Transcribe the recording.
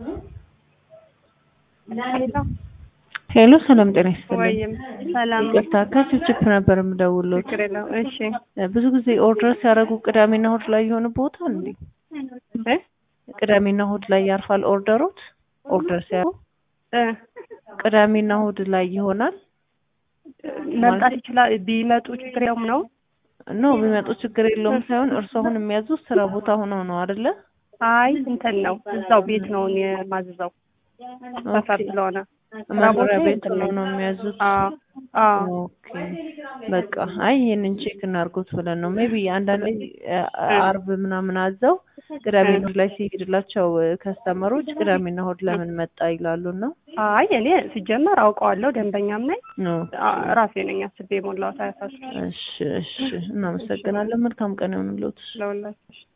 ሄሎ ሰላም ጤና ይስጥልኝ። ወይም ሰላም ይቅርታ ከችፕችፕ ነበር የምደውልዎት። ችግር የለውም። እሺ ብዙ ጊዜ ኦርደር ሲያደርጉ ቅዳሜና እሑድ ላይ የሆነ ቦታ እንዴ? እ ቅዳሜና እሑድ ላይ ያርፋል ኦርደሮት? ኦርደር ሲያደርጉ እ ቅዳሜና እሑድ ላይ ይሆናል? መምጣት ይችላል። ቢመጡ ችግር የለውም ነው። ኖ ቢመጡ ችግር የለውም ሳይሆን እርሱ አሁን የሚያዙት ስራ ቦታ ሆነው ነው አይደለ? አይ እንትን ነው እዛው ቤት ነው እኔ የማዝዘው ሰፈር ስለሆነ መኖሪያ ቤት ነው ነው የሚያዙት? አዎ አዎ ኦኬ በቃ አይ ይሄንን ቼክ እናድርጉት ብለን ነው። ሜቢ አንዳንዴ አርብ ምናምን አዘው ቅዳሜና እሑድ ላይ ሲሄድላቸው ከስተመሮች ቅዳሜና እሑድ ለምን መጣ ይላሉ እና አይ እኔ ሲጀመር አውቀዋለሁ፣ ደንበኛም ነኝ። ነው። አ- ራሴ ነኝ አስቤ የሞላሁት አያሳስብሽ እሺ እሺ እናመሰግናለን። መልካም ቀን ይሁንልዎት። ለሁላችሁ